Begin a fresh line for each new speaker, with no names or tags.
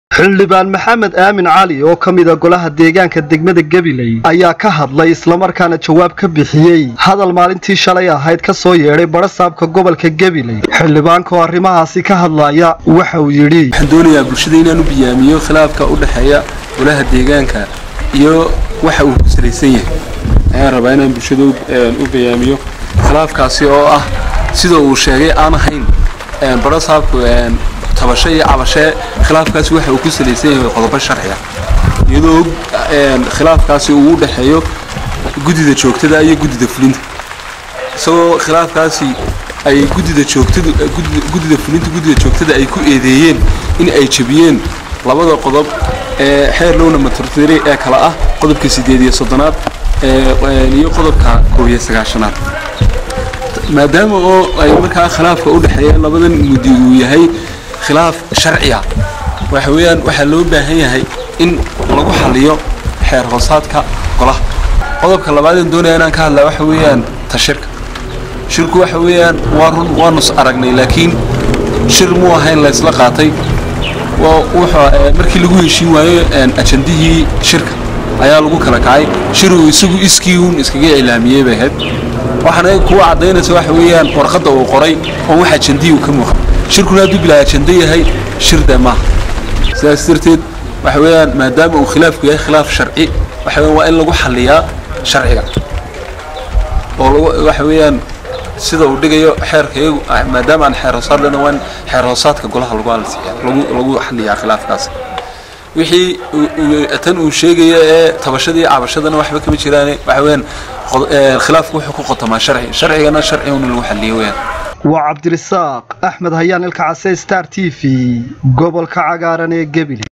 xildhibaan maxamed aamin cali oo ka mida golaha deegaanka degmada gabiley ayaa ka hadlay islamarkaana jawaab ka bixiyey hadal maalintii shalay ahayd ka soo yeedhay barasaabka gobolka gabiley xildhibaanka oo arrimahaasi ka hadlaya waxa uu yidhi
waxaan doonayaa bulshada inaan u biyaamiyo khilaafka u dhexeeya golaha deegaanka iyo waxa uu ku salaysan yahay ayaan rabaa inaan bulshada u biyaamiyo khilaafkaasi oo ah sida uu sheegay aan ahayn barasaabku tabasho iyo cabashee khilaafkaasi waxa uu ku salaysan yahay qodobo sharciga iyadoo khilaafkaasi uu u dhexeeyo guddida joogtada iyo guddida fulinta isagoo khilaafkaasi ay guddida joogtadu guddida fulinta guddida joogtada ay ku eedeeyeen in ay jebiyeen labada qodob ee xeer lowna maturtiri ee kala ah qodobka sideed iyo soddonaad iyo qodobka koob iyo sagaashanaad maadaama oo ay markaa khilaafka u dhexeeya labadan muddi uu yahay khilaaf sharciya waxa weeyaan waxaa loo baahan yahay in lagu xaliyo xeer hoosaadka golaha qodobka labaadeen doonaya inaan ka hadlaa waxa weeyaan tashirka shirku waxa weeyaan waa run waanu aragnay laakiin shir muu ahayn la isla qaatay markii lagu heshiin waayo ajandihii shirka ayaa lagu kala kacay shiruu isagu iskii uun iskaga ilaamiyey bay ahayd waxaana kuwa caddaynaysa waxa weeyaan warqadda uu qoray oo wax ajandihii uu ka muuqan shirkuna hadduu bilaa ajanda yahay shir dee maaha sidaas darteed waxa weeyaan maadaama uu khilaafku yahay khilaaf sharci waxa weeyaan waa in lagu xalliyaa sharciga oo waxa weeyaan sida uu dhigayo xeerka iyagu maadaama aan xeer hoosaad lena waa in xeer hoosaadka golaha lagu alsiiya lagu lagu xalliyaa khilaafkaas wixii tan uu sheegaya ee tabashadii cabashadana waxba kama jiraan waxa weeyaan khilaafku wuxuu ku qotamaa sharci sharcigana sharci un lagu xalliyo weeyaan
waa cabdirisaaq axmed hayaan ilka case star t v gobolka cagaaran ee gebile